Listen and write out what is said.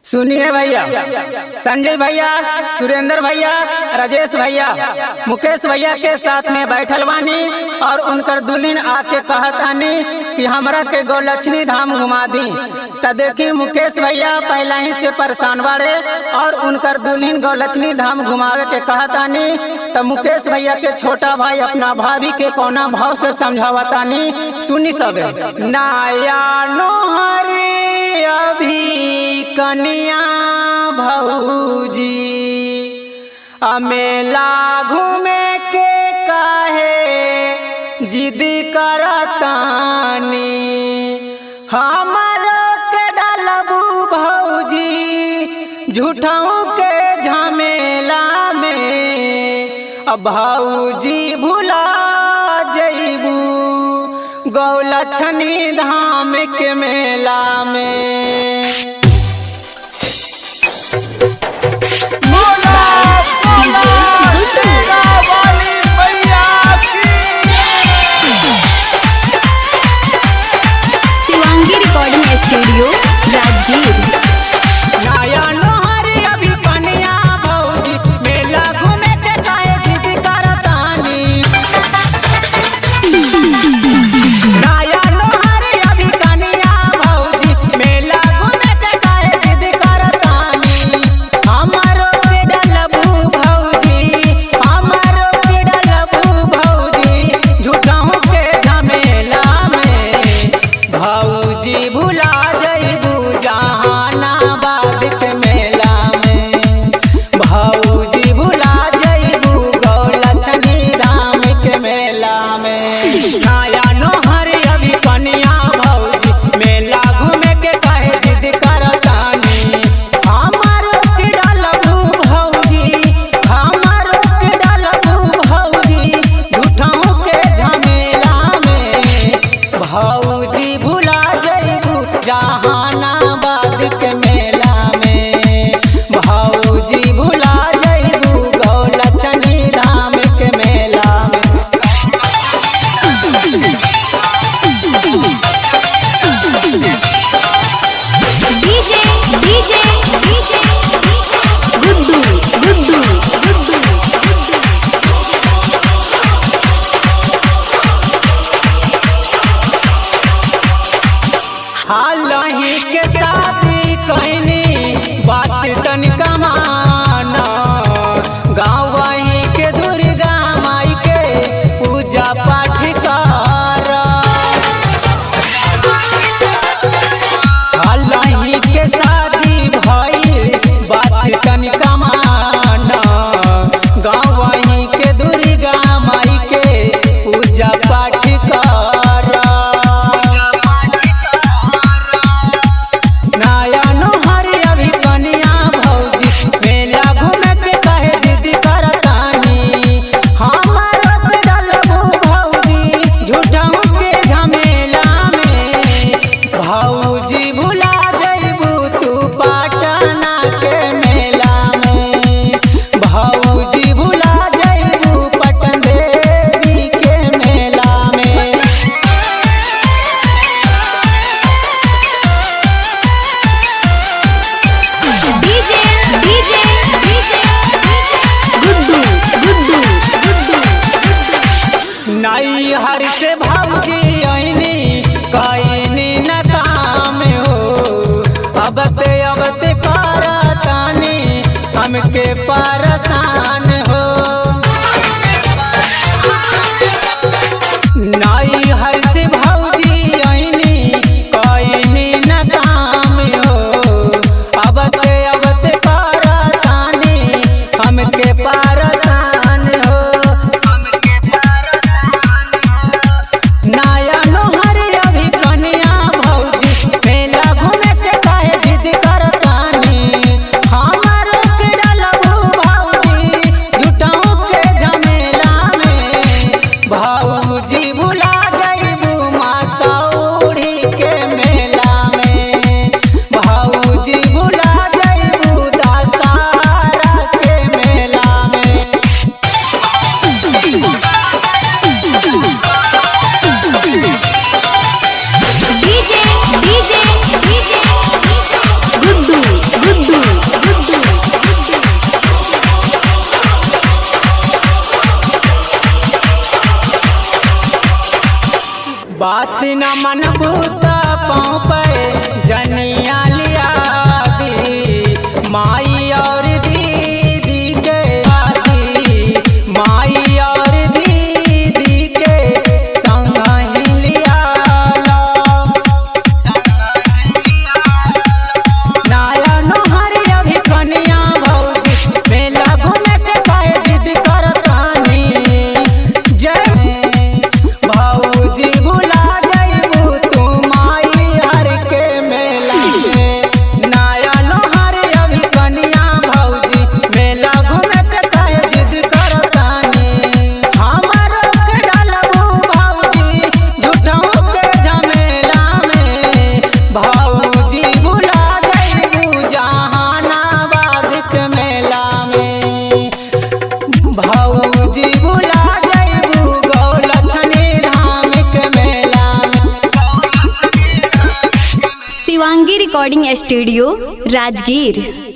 सुनिए भैया संजय भैया सुरेंद्र भैया राजेश भैया मुकेश भैया के साथ में बैठल बानी और उनकर दुल्हन आके कहत आनी कि हमरा के गौलक्ष्मी धाम घुमा दी त देखी मुकेश भैया पहला ही से परेशान बाड़े और उनकर दुल्हन गौलक्ष्मी धाम घुमावे के कहत आनी त मुकेश भैया के छोटा भाई अपना भाभी के कोना भाव से समझावतानी सुनी सबे नाया नोहरी अभी कनिया भौजी अमेला घूमे के काहे जिद करतानी हमर के डलबू भौजी झूठाऊ के झमेला में अब भौजी भुला जइबू गौलक्षणी धाम के मेला में Mixed by DJ Guddu. Shivangi recording studio Rajgir नया नोहरी अभी कनिया भौजी मेला घूमे के काहे जिद करतानी नया नोहरी अभी कनिया भौजी मेला घूमे शिवांगी रिकॉर्डिंग स्टूडियो राजगीर